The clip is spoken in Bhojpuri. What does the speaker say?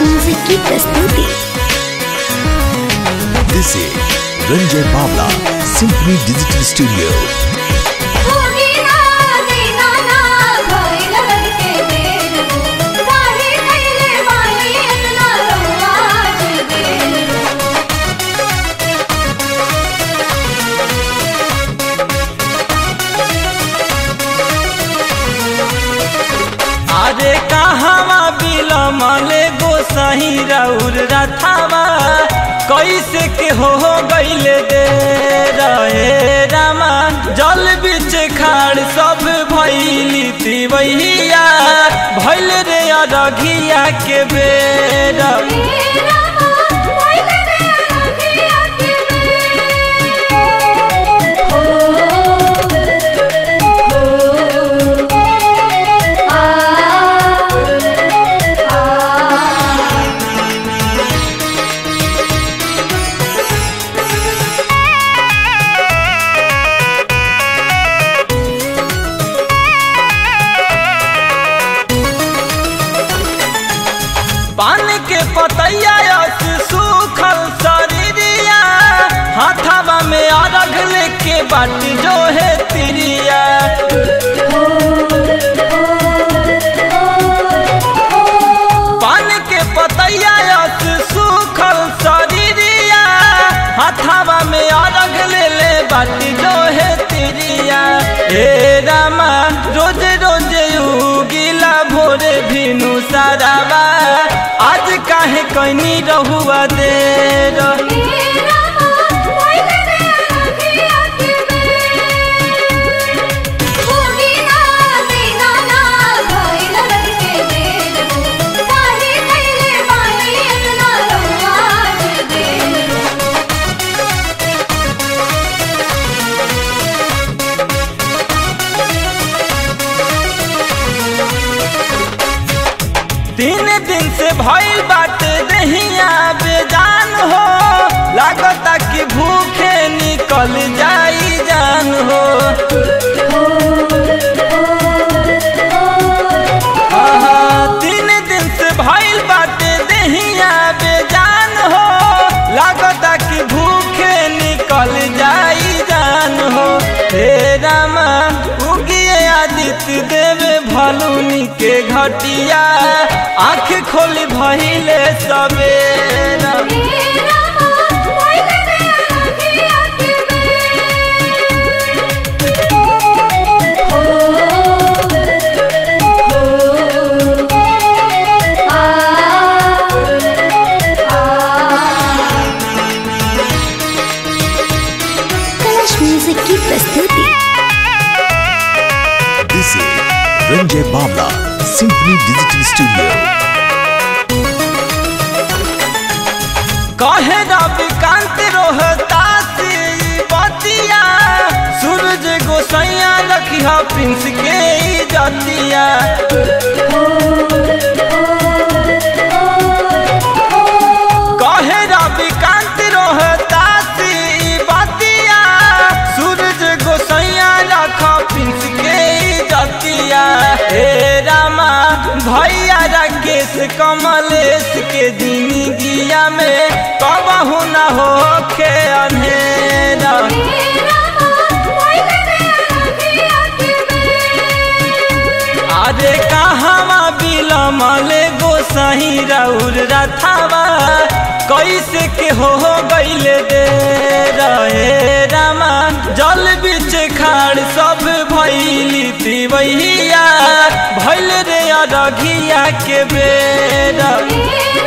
म्यूजिक की प्रस्तुति This is Ranjay Bawla, Symphony Digital Studio. अरे कहवा बिलमले गोसाई राउर रथावा कैसे के हो गईले दे रहे रामा जल बिच खाड़ सब भैली तिवैया भैल रे अरघिया के बेरा पान के पतैया यस सूखल शरीरिया हाथावा में अरघ लेके बाट जो है तिरिया पान के पतैया यस सूखल शरीरिया हाथावा में अरघ ले ले बाट जो है तिरिया हे रामा रोज रोज उगिला भोरे भिनु सारावा आज काहे कैनी रहुआ दे तीन दिन से भइल बात दहिया बेजान हो लागता कि भूखे निकल जाई जान हो आहा, तीन दिन से भइल बात दहिया बेजान हो लागता कि भूखे निकल जाई जान हो हे रामा उगिए आदित्य देवे भलुनी के घटिया आँख खोली भइले सबेरा कलश म्यूजिक की प्रस्तुति This is Ranjay Bawla, Symphony Digital Studio. कहे रविकांत रोहता से बतिया सूरज गोसैया रखिया प्रिंस के जतिया कहे रविकांत रोहता से बतिया सूरज गोसैया रख प्रिंस के जतिया हे रामा भैया राकेश कमलेश के जिंदगिया में कबहू न होखे अंधेरा अरे कहवा बिलमले गोसाई राउर रथावा कैसे के हो गईले दे रहे रामा जल बिच खाड़ सब भैली तिवैया भैल रे अरघिया के बेरा